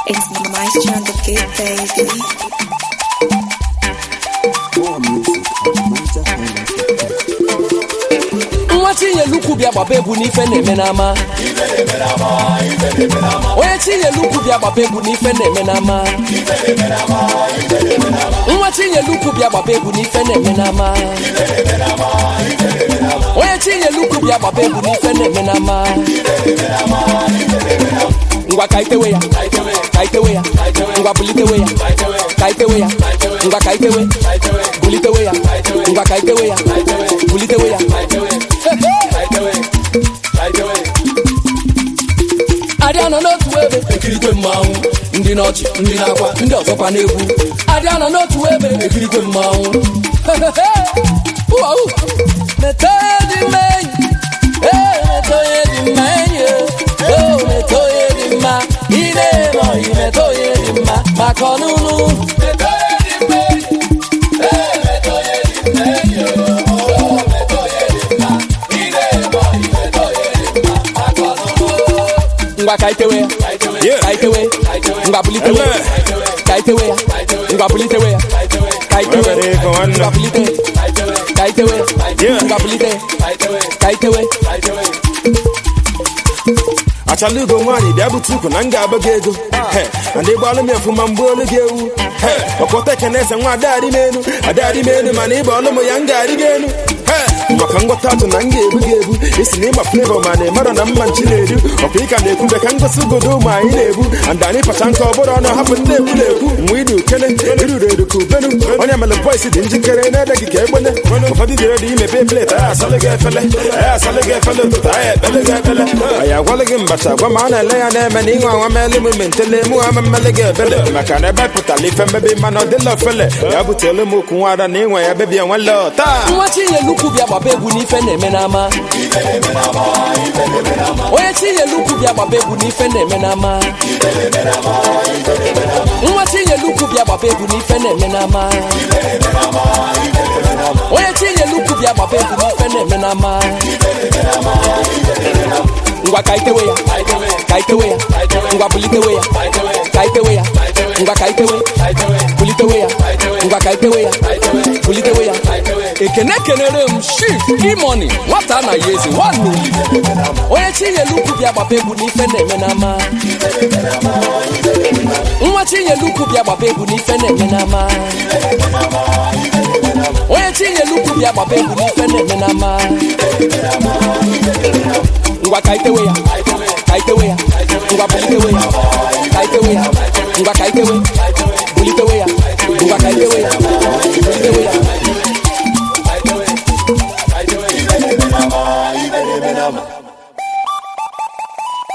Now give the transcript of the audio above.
It's Maestro on the beat, baby. More music at ManchesterUnited.com. nwa chinyelukwu bịa gbaba egwu n'ife na-eme n'ama onye chinyelukwu bịa gbaba egwu n'ife na-eme n'ama nwa chinyelukwu bịa gbaba egwu n'ife na-eme n'ama onye chinyelukwu bịa gbaba egwu n'ife na-eme n'ama ngwa ka itewe ya ka itewe ya ngwa bulitewe ya ka itewe ya ngwa ka itewe bulitewe ya ngwa ka itewe ya bulitewe ya adịa nọ n'otu ebe ekirikwe mmanwụ ndị n'ọchị ndị na-akwa ndị ọzọkwa n'egwu adịa nọ n'otu ebe ekirikwe mmanwụ Uau! Metọ onye dị mma enyi ee metọ onye dị mma enyi o metọ onye dị mma ị na-eme ọyị metọ onye dị mma maka ọnụnụ Metọ onye dị mma enyi ee metọ onye dị mma enyi o metọ onye dị mma ị na-eme ọyị metọ onye dị mma maka ọnụnụ ngwa ka itewe ya Yeah. ka itewe ngwa bulitewe ya ka itewe ya ngwa bulitewe ya ka itewe Nwere ego nwanne. ngwa bulite ka itewe Yeah. ngwa bulite ka itewe achala ugo nwaanyị bịa bute ukwu na m ga-agba gị ego He, na ndị gbalụ m efu ma mgbe olu gị ewu He, ọkpọta ekene eze nwa adadị m enu adadị m enu mana ịgba ọlụ m ya m ga-arị gị enu He, maka ngwọta atụ na m ga-ebu gị ebu isi na ịgba flevo ma na ịmara na mma nchi na-eru ọkwa ịka na-ekwube ka ngosi ugodo ụmụ anyị na-ebu and anyị pacha nke ọbụrụ ọnụ hapụ ndị ekwu na-ekwu mgbe ịdị ukene iruru eru ka ubenu onye mere bọis dị njikere na-ede gị ka egbene ụfọdụ dị redi imepe plet anyị asalụ gị efele anyị asalụ gị efele ụtụtụ anyị ekpele gị ekpele anyị agwalụ gị mbacha gwa ma a na-ele ya na-eme na ịnwe anwa mele m mentele mụ ha mmele gị ebele maka na ebe pụtara ife mmebi mana ọ dịla ofele ya butele m okwu nwada na ịnwe ya bebi enwele taa nwa chinyelukwu bịa gbaba egwu n'ife na-eme n'ama onye chinyelukwu bịa gbaba egwu n'ife na-eme n'ama nwa chinyelukwu bịa gbaba egwu n'ife na-eme n'ama onye chinyelukwu bịa gbaba egwu n'ife na-eme n'ama ngwa ka itewe ya ka itewe ya ngwa bulitewe ya ka itewe ya ngwa ka itewe bulitewe ya ngwa ka itewe ya bulitewe ya ekene kenere m shif imoni nwata na ya eze nwanne Olive. onye chinyelukwu bịa gbaba egwu n'ife na-eme n'ama nwa chinyelukwu bịa gbaba egwu n'ife na-eme n'ama onye chinyelukwu bịa gbaba egwu n'ife na-eme n'ama ngwa ka itewe ya ka itewe ya ngwa bulitewe ya ka itewe ya ngwa ka itewe bulitewe ya ngwa ka itewe ya bulitewe ya Ibe na-eme n'ama, ibe na-eme n'ama.